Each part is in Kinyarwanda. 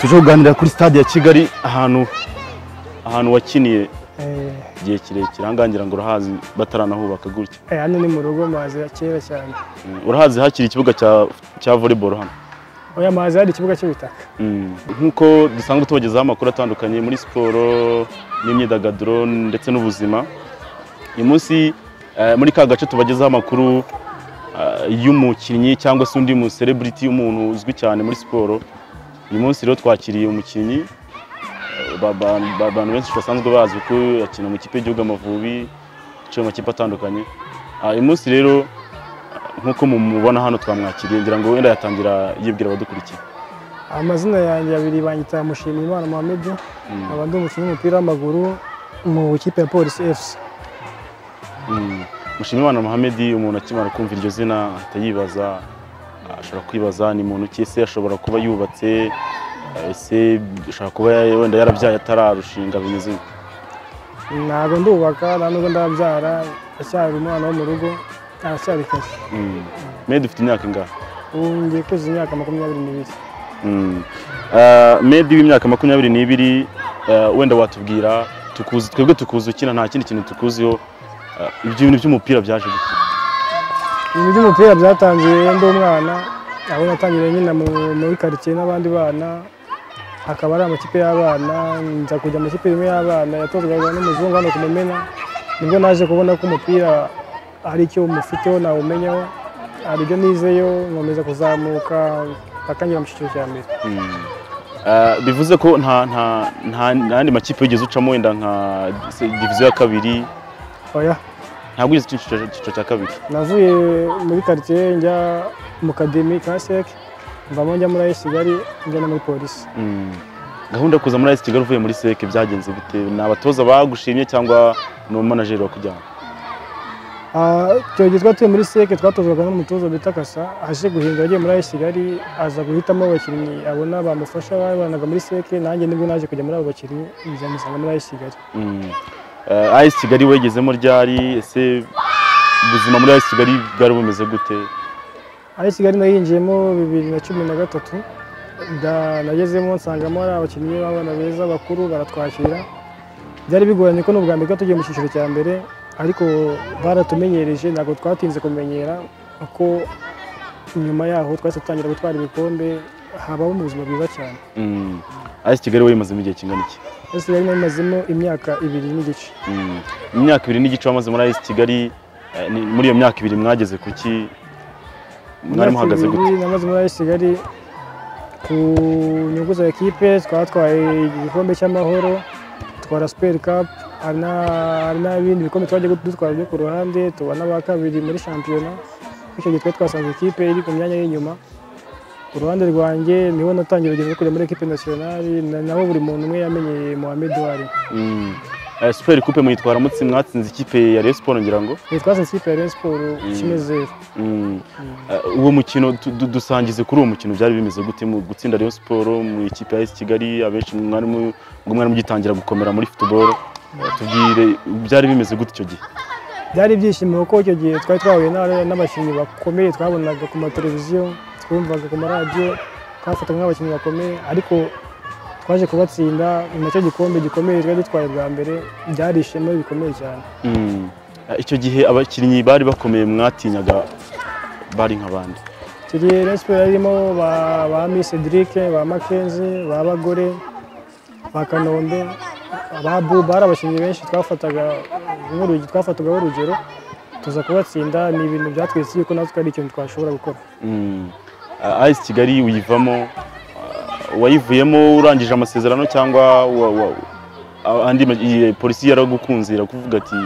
tuje kuganira kuri stade ya kigali ahantu ahantu wakiniye igihe kirekire ahangaha ngira ngo urahazi bataranahubaka gutya Eh, hano ni mu rugo mazi ya kera cyane Mm, urahazi hakiri ikibuga cya cya volleyball hano oya mazi hari ikibuga cy'ubutaka Mm, nk'uko dusanzwe tubagezaho amakuru atandukanye muri siporo n'imyidagaduro ndetse n'ubuzima uyu munsi eh, muri ka gace tubagezaho amakuru eh, y'umukinnyi cyangwa se undi mu celebrity y'umuntu uzwi cyane muri siporo uyu munsi rero twakiriye umukinnyi eh, ba- ba- ba- abantu benshi basanzwe bazwi ko akina mu kipe y'igihugu amavubi yaciye mu makipe atandukanye Ah, uyu munsi rero eh, nk'uko mumubona hano twamwakiriye ngira ngo wenda yatangira yibwira abadukurikiye amazina yanjye abiri banyita Mushimiyimana Mohamed Mm. nkaba ndi umukinnyi w'umupira w'amaguru mu kipe ya Police FC Mushimimana Mohamed umuntu akimara kumva iryo zina ahita yibaza ashobora kwibaza ni muntu ki ese ashobora kuba yubatse ese ashobora kuba ya- wenda yarabyaye atararushinga bimeze nka ntabwo ndubaka nta nubwo ndabyara acyari umwana wo mu rugo aracyari kashi Mede ufite imyaka ingahe ubu ngiye kuzuza imyaka makumyabiri n'ibiri Mm. Ah, Mede w'imyaka makumyabiri n'ibiri ah, wenda watubwira tukuzi twebwe tukuzi ukina nta kindi kintu tukuziho ah, ibyo bintu by'umupira byaje gute ibintu by'umupira byatangiye ndi umwana aho natangiriye nyine mu- muri karitsiye n'abandi bana akaba ari amakipe y'abana nza kujya amakipe rimwe y'abana yatozwaga n'umuzungu hano ku mumena nibwo naje kubona ko umupira hari icyo umufiteho nawumenyaho hari ibyo nizeyo nkomeza kuzamuka atangira mu cyiciro cya mbere Ah, bivuze ko nta nta nta n'andi makipe wigeze ucamo wenda nka se- diviziyo ya kabiri oya ntabwo wigeze uca icyiciro icyiciro cya kabiri navuye muri karitsiye njya mu kademi ka sec mvamo njya muri ayisi kigali njya no muri polisi Mm. gahunda yo kuza muri AS Kigali uvuye muri seke byagenze bite ni abatoza bagushimye cyangwa ni umumanajeri wakujyana Ah, icyo gihe twari turi muri seke twatozwaga n'umutoza bita kasa aje guhindura agiye muri ayisi kigali aza guhitamo abakinnyi abona bamufasha babanaga muri seke nanjye nibwo naje kujya muri abo bakinnyi nza musanga muri ayisi kigali Mm. Ah, AS Kigali wegezemo ryari ese ubuzima muri AS Kigali bwari bumeze gute ayisi kigali nayinjiyemo bibiri na cumi na gatatu nda- nagezemo nsangamo hari abakinnyi b'abana beza bakuru baratwakira byari bigoranye ko n'ubwa mbere twari tugiye mu cyiciro cya mbere ariko baratumenyereje ntabwo twatinze kumenyera kuko nyuma yaho twahise dutangira gutwara ibikombe habaho mu buzima bwiza cyane Mm. AS Kigali wayimazemo igihe kingana iki ese yari imazemo imyaka ibiri n'igice Mm. imyaka ibiri n'igice wamaze muri AS Kigali eh, ni- muri iyo myaka ibiri mwageze kuki mwari muhagaze gute namaze muri ayisi kigali ku nyungu za ekipe twatwaye igikombe cy'amahoro twara superi kapu hari na- hari n'ibindi bikombe twagiye dutwara byo ku ruhande tuba n'aba kabiri muri shampiyona bityo gihe twari twasanze ikipe iri ku myanya y'inyuma ku ruhande rwanjye niho natangiye urugendo rwo kujya muri ekipe nasiyonari na- naho buri muntu umwe yamenyeye Mohamed wari Mm. Eh, Super Coupe muyitwara mutsi mwatsinze ikipe ya Rayon Sport ngira ngo twasanze ikipe ya Rayon Sports kimwe zeru Mm. Eh, uwo mukino du- du- dusangize kuri uwo mukino byari bimeze gute mu gutsinda Rayon Sport mu ikipe ya AS Kigali abenshi mwari mu ubwo mwari mugitangira gukomera muri football Eh, tubwire byari bimeze gute icyo gihe byari ibyishimo kuko icyo gihe twari twahuye n'aba- n'abakinnyi bakomeye twabonaga ku mateleviziyo twumvaga ku maradiyo twafatwaga nk'abakinnyi bakomeye ariko twaje kubatsinda nacyo gikombe gikomeye twari dutwaye bwa mbere byari ishema bikomeye cyane Mm. Eh, icyo gihe abakinnyi bari bakomeye mwatinyaga bari nk'abandi icyo gihe Rayon Sports yarimo ba, ba Miss Cedric ba Mackenzie ba Bagore ba Kanombe ba Buba hari abakinnyi benshi twafataga nk'urugero twafatagaho urugero tuza kubatsinda ni ibintu byatwitse yuko natwe ari ikintu twashobora gukora Mm. Ah, AS Kigali uyivamo ah, wayivuyemo urangije amasezerano cyangwa wa- wa- ah, andi ma- iyi polisi yaragukunze irakuvuga ati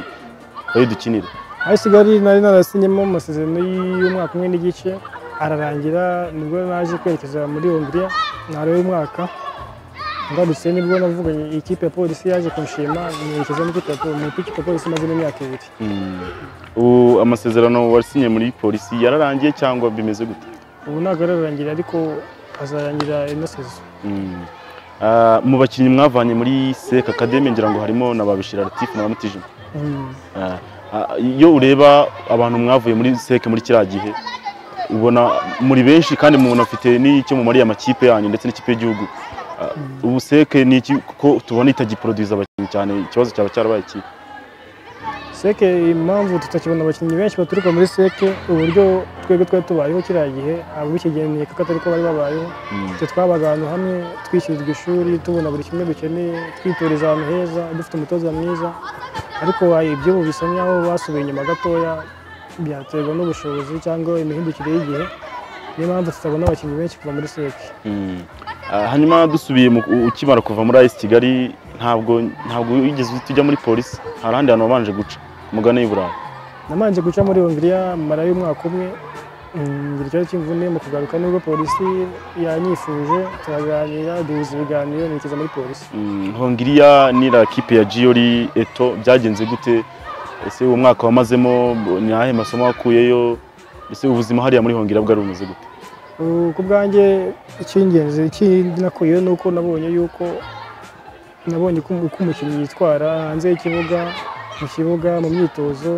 bayidukinire aho kigali nari narasinyemo amasezerano y'umwaka umwe n'igice ararangira nibwo naje kwerekeza muri hongiriya ntarewe umwaka ngarutse nibwo navuganye ikipe ya polisi yaje kunshima nerekeza mu ikipe ya pol- mu ikipe ya polisi imazemo imyaka ibiri Mm. ubu amasezerano wasinye muri polisi yararangiye cyangwa bimeze gute ubu ntabwo ararangira ariko azarangira ino sezo Mm. Ah, mu bakinnyi mwavanye muri sek akademi ngira ngo harimo na babishira latifu na mutijima Mm. Ah, ah, iyo ureba abantu mwavuye muri seke muri kiriya gihe ubona muri benshi kandi umuntu afite n'icyo mumariye amakipe yanyu ndetse n'ikipe y'igihugu Ah, ubu seke ni iki kuko tubona itagiporoduza abakinnyi cyane ikibazo cyaba cyarabaye ikihe seke impamvu tutakibona abakinnyi benshi baturuka muri seke uburyo twebwe twari tubayeho kiriya gihe abikigeneye kuko atari ko bari babayeho twe twabaga ahantu hamwe twishyurirwa ishuri tubona buri kimwe dukeneye twitoreza ahantu heza dufite umutoza mwiza ariko wayo iby'ubu bisa nkaho basubiye inyuma gatoya byaterwa n'ubushobozi cyangwa imihindukire y'igihe niyo mpamvu tutabona abakinnyi benshi kuva muri seke Mm. Ah, hanyuma dusubiye mu- u- ukimara kuva muri ayisi kigali ntabwo ntabwo wigeze uhita ujya muri polisi hari ahandi hantu wabanje guca umugani y'iburayi namanje guca muri hongiriya marayo umwaka umwe mm, ngira ikibazo cy'imvune mu kugaruka nibwo polisi yanyifuje turaganira duhuza ibiganiro nikeza muri polisi Mm, hongiriya ni la kipe ya jiyori eto byagenze gute ese uwo mwaka wamazemo ni ayahe masomo wakuyeyo ese ubuzima hariya muri hongiriya bwari bumeze gute Uh, ku bwanjye icy'ingenzi ikindi nakuyeho ni uko nabonye yuko nabonye uko uko umukinnyi yitwara hanze y'ikibuga mu kibuga mu myitozo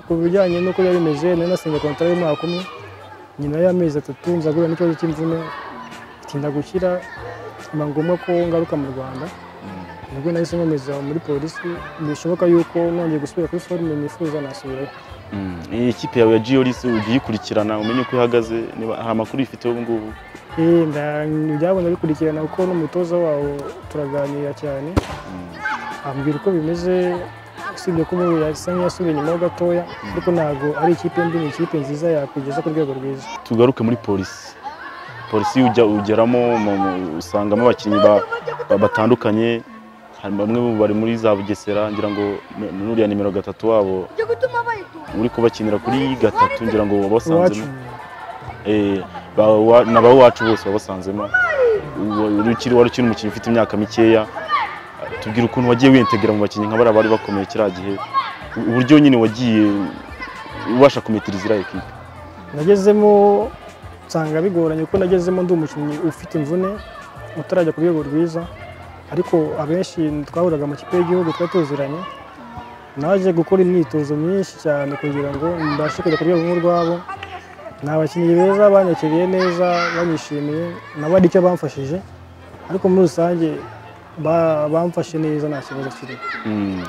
ku bijyanye n'uko biba bimeze nari nasinze kontara y'umwaka umwe nyuma y'amezi atatu nza guhura n'ikibazo cy'imvune itinda gukira biba ngombwa ko ngaruka mu rwanda nibwo nahise nkomeza muri polisi bishoboka yuko nongeye gusubira kuri forume nifuza nasubirayo Mm, iyi kipe yawe ya jiyori se ugiye ikurikirana umenye uko ihagaze niba hari amakuru ifite ubu ngubu Eh, nda- byabonye bikurikirana kuko n'umutoza wawo turaganira cyane ambwira uko bimeze usibye ko ubu yasa nk'iyasubiye inyuma ho gatoya ariko ntabwo ari ikipe mbi ni ikipe nziza yakugeza ku rwego rwiza tugaruke muri polisi polisi ujya ugeramo mu- mu- usangamo abakinnyi ba- ba- batandukanye hari bamwe mu bari muri za bugesera ngira ngo ni- ni uriya nimero gatatu wabo uri kubakinira kuri gatatu ngira ngo iwacu wabasanzemo Eh, ba- wa- ni abawacu bose wabasanzemo Uwa- uri ukiri- wari ukiri umukinnyi ufite imyaka mikeya tubwira ukuntu wagiye wiyentegera mu bakinnyi nka bariya bari bakomeye kiriya gihe u- uburyo nyine wagiye ubasha kumetiriza iriya ekipe nagezemo nsanga bigoranye kuko nagezemo ndi umukinnyi ufite imvune utarajya ku rwego rwiza ariko abenshi twahuraga amakipe y'igihugu twari tuziranye naje gukora imyitozo myinshi cyane kugira ngo mbashe kujya ku rwego nk'urwabo ni abakinnyi beza banyakiriye neza banyishimiye nabo ari cyo bamfashije ariko muri rusange ba- bamfashe neza nta kibazo kirimo Mm.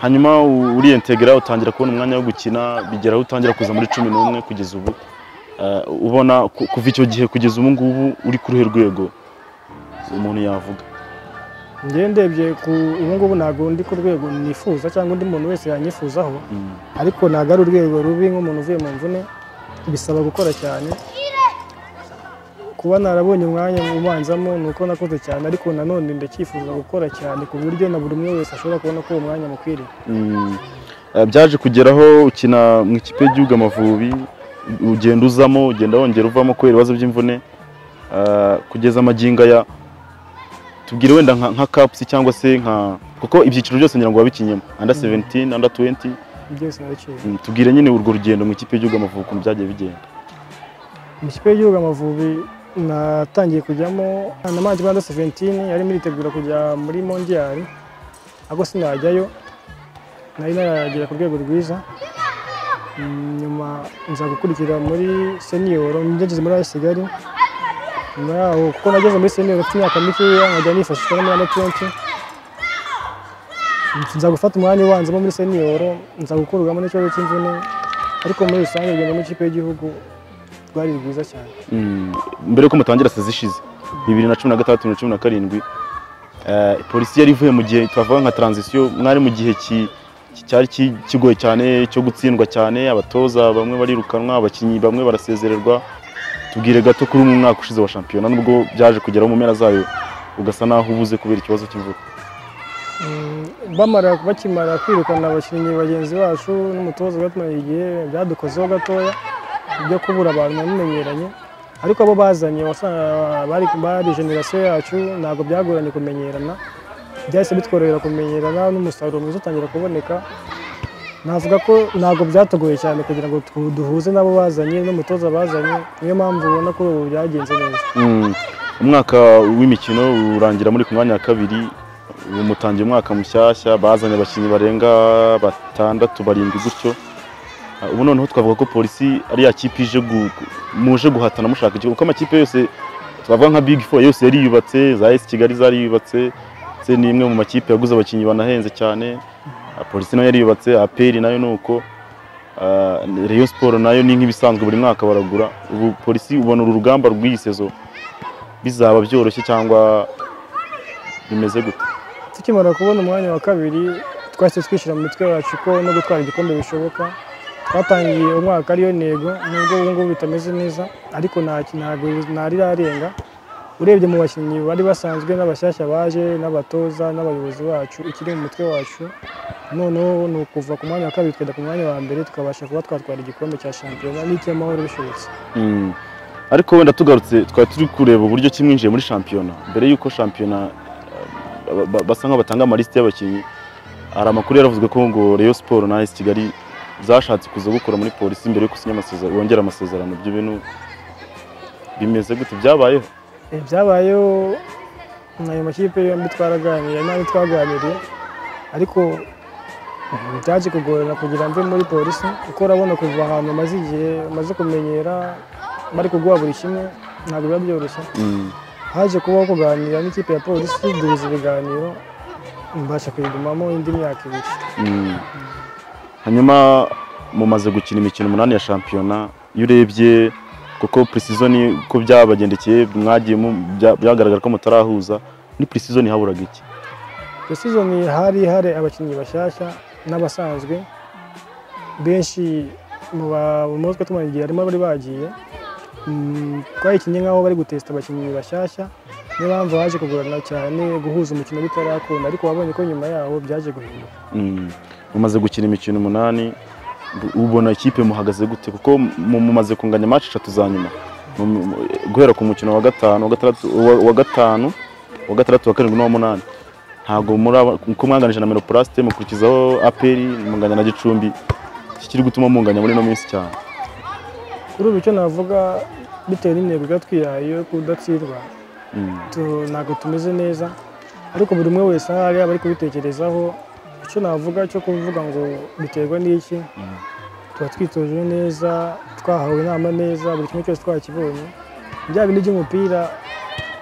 hanyuma u- uriyentegera utangira kubona umwanya wo gukina bigeraho utangira kuza muri cumi n'umwe kugeza ubu Eh, ubona ku- kuva icyo gihe kugeza ubu ngubu uri ku ruhe rwego umuntu yavuga njyewe ndebye ku ubu ngubu ntabwo ndi ku rwego nifuza cyangwa undi muntu wese yanyifuzaho Mm. ariko ntabwo ari urwego rubi nk'umuntu uvuye mu mvune bisaba gukora cyane kuba narabonye umwanya ubanzamo ni uko nakoze cyane ariko nanone ndacyifuza gukora cyane ku buryo na buri umwe wese ashobora kubona ko uwo mwanya mukwiriye Mm. Eh, byaje kugeraho ukina mu ikipe y'igihugu amavubi ugenda uzamo ugenda wongera uvamo kubera ibibazo by'imvune Eh, kugeza amagingo aya tubwire wenda nka, nka caps cyangwa se nka kuko ibyiciro byose ngira ngo wabikinyemo under 17 under 20 byose nabiciye Mm, tubwire nyine urwo rugendo mu ikipe y'igihugu amavubi ukuntu byagiye bigenda mu kipe y'igihugu amavubi natangiye kujyamo na manji banda seventini yarimo iritegura kujya muri mondiyari ariko sinajyayo nari naragera ku rwego rwiza Mm, nyuma nza gukurikira muri seniyoro ngeze muri ayo kigali nyuma yaho kuko nageze muri seniyoro mfite imyaka mikeya nkajya nifashishwa no muri ane tuwenti nza gufata umwanya ubanzamo muri seniyoro nza gukurwamo n'ikibazo cy'imvune ariko muri rusange urugendo rw'ikipe y'igihugu rwari rwiza cyane Mm, mbere yuko mutangira sezi ishize bibiri na cumi na gatandatu na cumi na karindwi eh, polisi yari ivuye mu gihe twavuga nka taranzisiyo mwari mu gihe ki- ki- cyari ki- kigoye cyane cyo gutsindwa cyane abatoza bamwe barirukanwa abakinnyi bamwe barasezererwa tubwire gato kuri mu mwaka ushize wa shampiyona nubwo byaje kugeraho mu mpera zayo ugasa naho ubuze kubera ikibazo cy'imvura Mm, bamara bakimara kwirukana abakinnyi bagenzi bacu n'umutoza batumaranye igihe byadukozeho gatoya ibyo kubura abantu namenyeranye ariko abo bazanye wasanga bari bari generasiyo yacu ntabwo byagoranye kumenyerana byahise bitworohera kumenyerana n'umusaruro mwiza utangira kuboneka navuga ko ntabwo byatugoye cyane kugira ngo tu- duhuze n'abo bazanye n'umutoza bazanye niyo mpamvu ubona ko ubu byagenze neza Mm, umwaka w'imikino urangira muri ku mwanya wa kabiri ubu mutangiye umwaka mushyashya bazanye abakinnyi barenga batandatu barindwi gutyo Ah, ubu noneho twavuga ko polisi ari ya kipe ije gu- muje guhatana mushaka igihugu kuko amakipe yose twavuga nka big four yose yari yubatse za esi kigali zari yubatse ndetse ni imwe mu makipe yaguze abakinnyi banahenze cyane Ah, polisi nayo yari yubatse aperi nayo ni uko Ah, rayon siporo nayo ni nk'ibisanzwe buri mwaka baragura ubu polisi ubona uru rugamba rw'iyi sezo bizaba byoroshye cyangwa bimeze gute tukimara kubona umwanya wa kabiri twahise twishyira mu mitwe yacu ko no gutwara igikombe bishoboka twatangiye umwaka ariyo ntego nubwo ubu ngubu bitameze neza ariko nta ntabwo ntari irarenga urebye mu bakinnyi bari basanzwe n'abashyashya baje n'abatoza n'abayobozi bacu ikiri mu mutwe wacu noneho ni ukuva ku mwanya wa kabiri tukajya ku mwanya wa mbere tukabasha kuba twatwara igikombe cya shampiyona n'icy'amahoro bishobotse Mm. ariko wenda tugarutse twari turi kureba uburyo kimwinjiye muri shampiyona mbere y'uko shampiyona eh, ba- ba- basa nk'abatanga amalisite y'abakinnyi hari amakuru yaravuzwe ko ngo rayon siporo na AS kigali zashatse kuza gukora muri polisi mbere yo gusinya amasezerano wongera amasezerano ibyo bintu bimeze gute byabayeho Eh, byabayeho ayo makipe yombi twaraganiriye n'ayo twaganiriye ariko mm, byaje kugorana kugira mve muri polisi kuko urabona kuva ahantu maze igihe maze kumenyera bari kuguha buri kimwe ntabwo biba byoroshye Mm. haje kubaho kuganira n'ikipe ya polisi duhuza ibiganiro mbasha kuyigumamo indi myaka ibiri Mm. hanyuma mumaze gukina imikino umunani ya shampiyona iyo urebye kuko preseason ko byabagendekeye mwagiye mu- bya- byagaragara ko mutarahuza ni preseason haburaga iki iyo sizoni hari hari abakinnyi bashyashya n'abasanzwe benshi mu ba- mu mutwe tumara igihe harimo abari bagiye Mm, twayikinnye nk'aho bari gutesita abakinnyi bashyashya niyo mpamvu baje kugorana cyane guhuza umukino bitarakunda ariko wabonye ko nyuma yawo byaje guhinduka Mm. mumaze gukina imikino umunani bu- ubona ikipe muhagaze gute kuko mu- mumaze kunganya match eshatu za nyuma Mu- mu- guhera ku mukino wa gatanu wa gatandatu wa wa gatanu wa gatandatu wa karindwi n'uwa munani ntabwo muri aba- kuko mwanganije na meropurasite mukurikizaho aperi munganya na gicumbi iki kiri gutuma munganya muri ino minsi cyane kuri ubu icyo navuga bitewe n'intego iba twihaye yo kudatsindwa Mm. tu- ntabwo tumeze neza ariko buri umwe wese aho ari aba ari kubitekerezaho icyo navuga cyo kuvuga ngo biterwa n'iki Mm. tuba twitoje neza twahawe inama neza buri kimwe cyose twakibonye byaba bindi by'umupira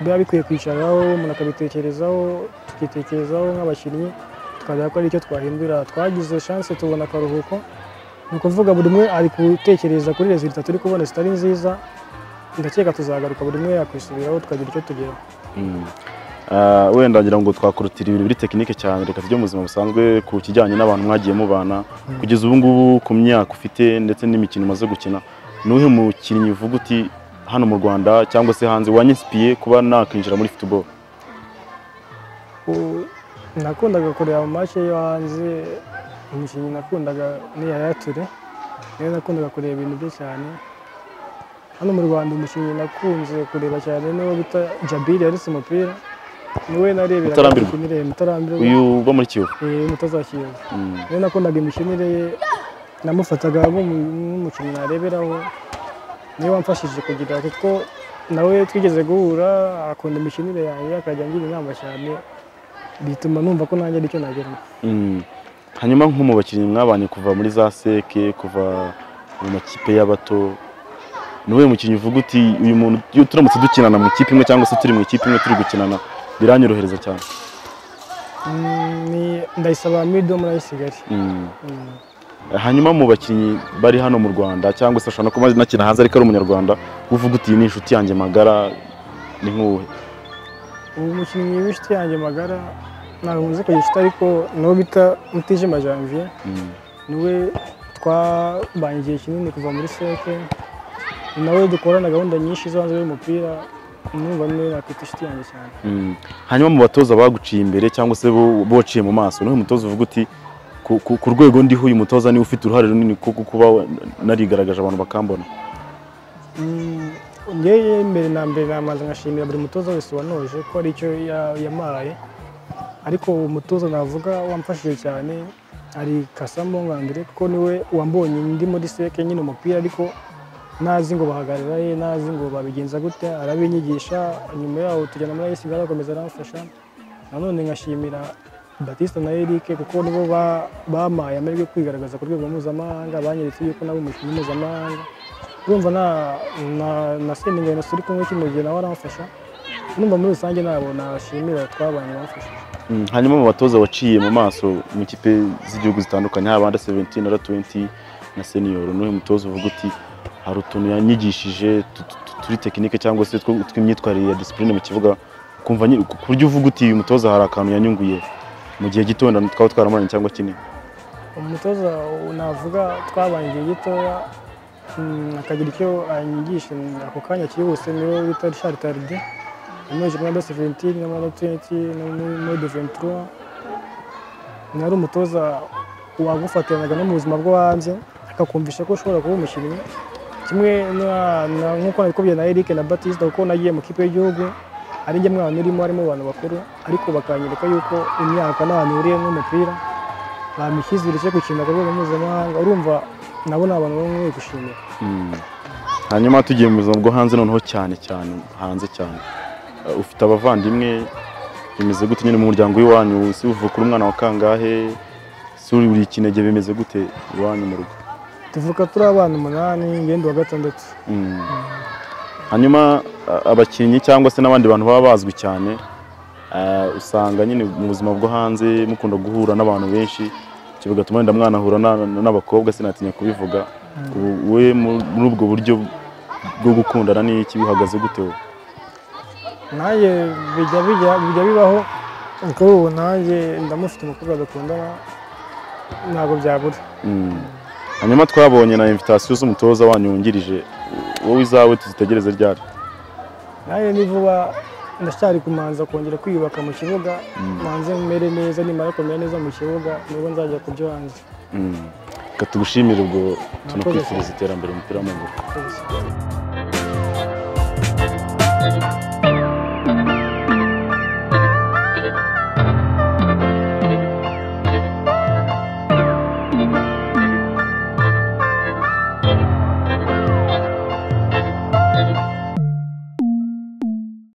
biba bikwiye kwicaraho umuntu akabitekerezaho tukitekerezaho nk'abakinnyi tukareba ko ari icyo twahindura twagize chance tubona akaruhuko ni ukuvuga buri umwe ari gutekereza kuri resultat turi kubona zitari nziza ndakeka tuzagaruka buri umwe yakwisubiraho tukagira icyo tugeraho Mm. Ah, wenda ngira ngo twakurutira ibintu biri tekinike cyane reka tujye mu buzima busanzwe ku kijyanye n'abantu mwagiye mubana kugeza ubu ngubu ku myaka ufite ndetse n'imikino umaze gukina ni uwuhe mukinnyi uvuga uti hano mu rwanda cyangwa se hanze wanyisipiye kuba nakwinjira muri futuboro U- nakundaga kureba amace yo hanze umukinnyi nakundaga ni Yaya Toure niyo nakundaga kureba ibintu bye cyane hano mu rwanda umukinnyi nakunze kureba cyane n'uwo bita jabiri yaretse umupira niwe nareberaga Mutarambirwa. imikinire ye mutarambirwa uyu uba muri kiyovu eh, mutazakiyoza Mm. niwe nakundaga imikinire ye namufataga nk'umu- nk'umukinnyi nareberaho niwe wamfashije kugira kuko nawe twigeze guhura akunda imikinire yanjye akajya angira inama cyane bituma numva ko nanjye aricyo nageraho Mm. hanyuma nko mu bakinnyi mwabanye kuva muri za seke kuva mu makipe y'abato ni uwuhe mukinnyi uvuga uti uyu muntu iyo turamutse dukinana mu ikipe imwe cyangwa se turi mu ikipe imwe turi gukinana biranyorohereza cyane Mm, ni- ndayisaba mido muri ayisigali Mm. hanyuma mu bakinnyi bari hano mu rwanda cyangwa se ashobora no kuba nakina hanze ariko ari umunyarwanda uvuga uti "Iyi ni inshuti yanjye magara ni nk'uwuhe ubu mukinnyi w'inshuti yanjye magara ntabwo muzi kugira inshuti ariko n'uwo bita mutijima janvier Mm. niwe twabanye igihe kinini kuva muri seke ni nawe dukorana gahunda nyinshi zo hanze y'umupira numva niwe nakwita inshuti yanjye cyane Mm. hanyuma mu batoza baguciye imbere cyangwa se bo- bociye mu maso niwe mutoza uvuga uti "Ku- ku ku rwego ndiho uyu mutoza niwe ufite uruhare runini kuko kuba narigaragaje abantu bakambona Mm, njyewe mbere na mbere nabanza nkashimira buri mutoza wese wanoje ko ari icyo ya- yampaye ariko uwo mutoza navuga wamfashije cyane ari kasamo nkambere kuko niwe wambonye ndi muri seke nyine umupira ariko ntazi ngo bahagarara he ntazi ngo babigenza gute arabinyigisha nyuma yaho tujyana muri ayisi akomeza aramfasha nanone nkashimira Batista na Eric kuko nibo ba- bampaye amahirwe yo kwigaragaza ku rwego mpuzamahanga banyeretse yuko nabo umukinnyi mpuzamahanga urumva na na- na sendingano turi kumwe kimugiye nawe aramfasha urumva muri rusange ntabwo nashimira twabanye bamfashije Mm, hanyuma mu batoza waciye mu maso mu ikipe z'igihugu zitandukanye haba under 17 under 20 na senior n'uyu mutoza uvuga uti hari utuntu yanyigishije tu- tu- tu- turi tekinike cyangwa se two- tw'imyitwarire ya discipline mu kibuga kumva nyi- ku buryo uvuga uti uyu mutoza hari akantu yanyunguye mu gihe gito wenda twaba twaramuranye cyangwa kinini umutoza navuga twabanye igihe gitoya mm, akagira icyo anyigisha ako kanya cyihuse niwe bita Richard Tardy yamwigishije muri under 17 no muri under 20 no muri muri under 23 ni ari umutoza wagufatiranaga no mu buzima bwo hanze akakumvisha ko ushobora kuba umukinnyi kimwe na- na- nk'uko nabikubwiye na Eric na Batista kuko nagiye mu kipe y'igihugu ari njye mwana urimo harimo abantu bakuru ariko bakanyereka yuko imyaka n'ahantu ihuriye n'umupira bamushyizire cyo gukina ku rwego mpuzamahanga urumva nabo ni abantu bamwe gushimira Mm. hanyuma tugiye mu buzima bwo hanze noneho cyane cyane hanze cyane Uh, ufite abavandimwe bimeze gute nyine mu muryango w'iwanyu si uvuka uri umwana wa kangahe si uri buri kinege bimeze gute iwanyu mu rugo tuvuka turi abana umunani ngende wa gatandatu Mm. hanyuma a- abakinnyi cyangwa se n'abandi bantu baba bazwi cyane uh, usanga nyine mu buzima bwo hanze mukunda guhura n'abantu benshi ibyo bigatuma wenda mwanahura na- na- n'abakobwa sinatinya kubivuga Ubu- we mu- muri ubwo buryo bwo gukundana n'iki bihagaze gute wowe nanjye bijya bijya bijya bibaho kuko ubu nanjye ndamufite umukobwa dukundana ntabwo byabura Mm. hanyuma twabonye na invitasiyo z'umutoza wanyu wungirije wowe izawe tuzitegereze ryari nanjye ni vuba ndacyari kumanza kongera kwiyubaka mu kibuga manze mere neza nimara kumera neza mu kibuga nibwo nzajya ku byo hanze Mm. reka tugushimire ubwo Murakoze. tunakwifuriza iterambere umupira w'amaguru